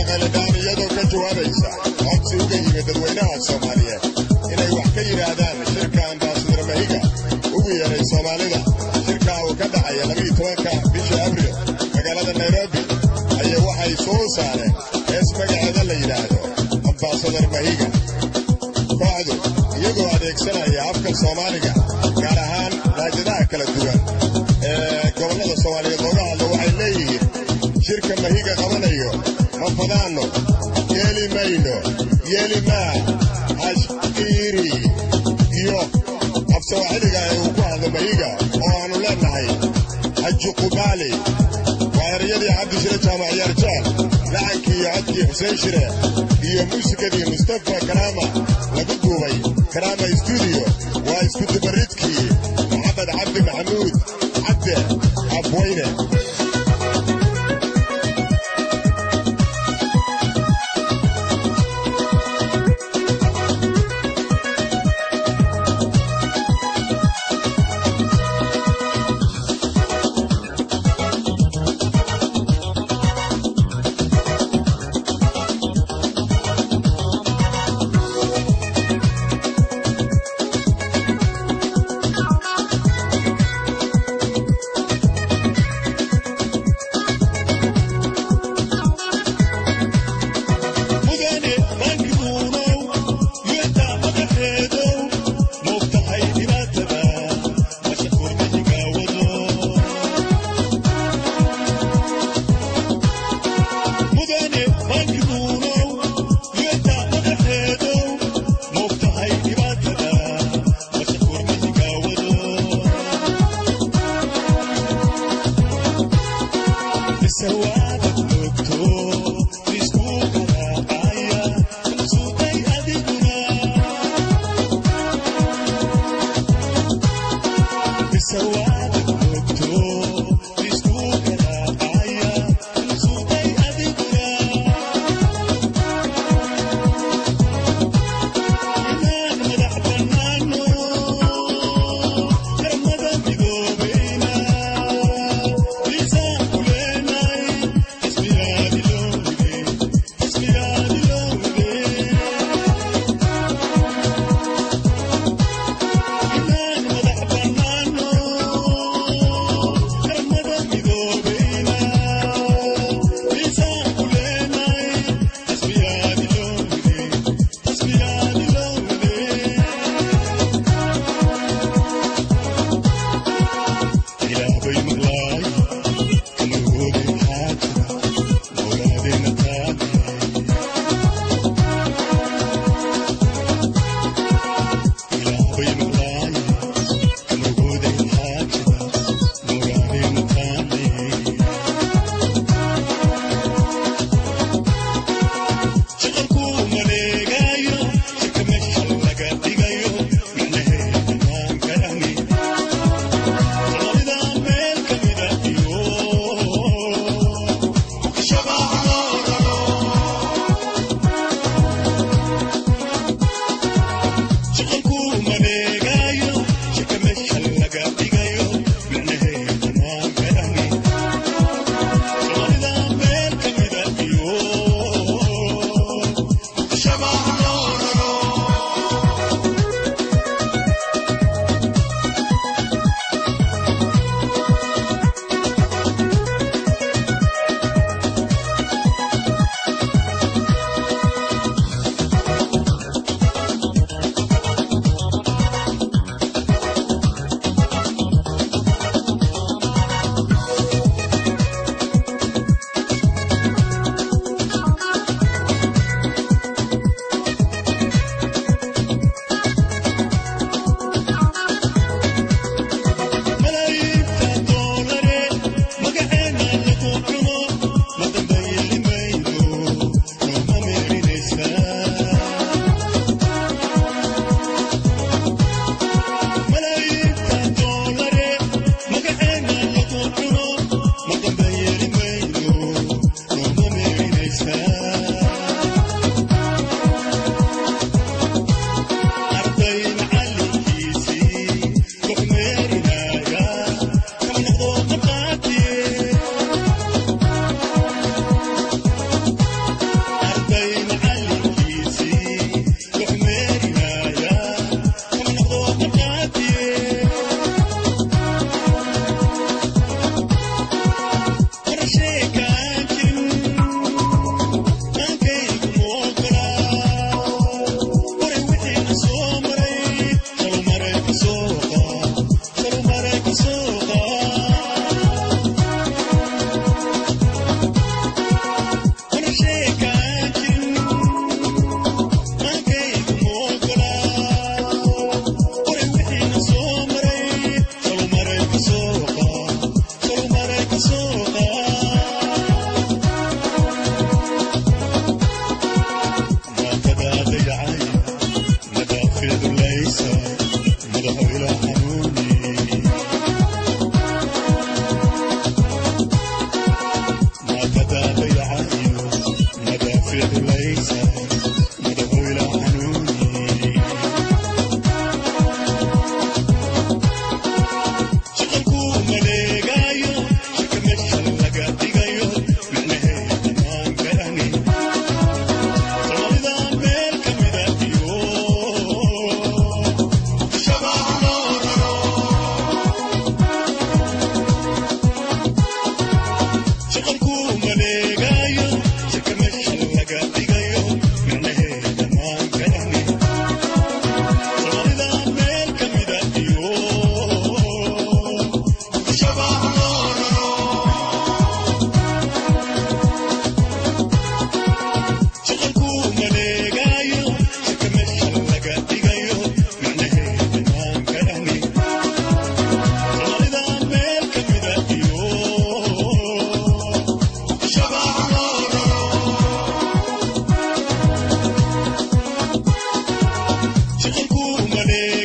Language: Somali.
qaladhaan iyadoo ka jawaabaysa codsi uga yimid dadweynaha soomaaliyeed inay wax ka yidhaahdaan shirka ambaasadar mahiga ugu yeeray soomaalida shirkaa uu ka dhacaya labiiyo tobanka bisha abril magaalada nairobi ayaa waxay soo saareen hees magaceeda la yidhaahdo ambaasadar mahiga kooxdu iyagoo adeegsanaya afka soomaaliga gaar ahaan raajadaha kala duwan ee gobollada soomaaliyeed looga hadlo waxay leeyihiin shirka mahiga qabanayo ma fadaanno yeeli mayno yeeli maa hashqiiri iyo afsawaaxiliga ee uu ku hadlo mahiga oo aanu leennahay hajuqubaali waa erayadii cabdi shire jaamac yaarjaal lacankii iyo codkii xuseen shire iyo muusikadii mustafa karaama lagu duubay karaama stuudiyo waa iskudubaridkii maxamed cabdi maxamuud cabde abweyne Soomaali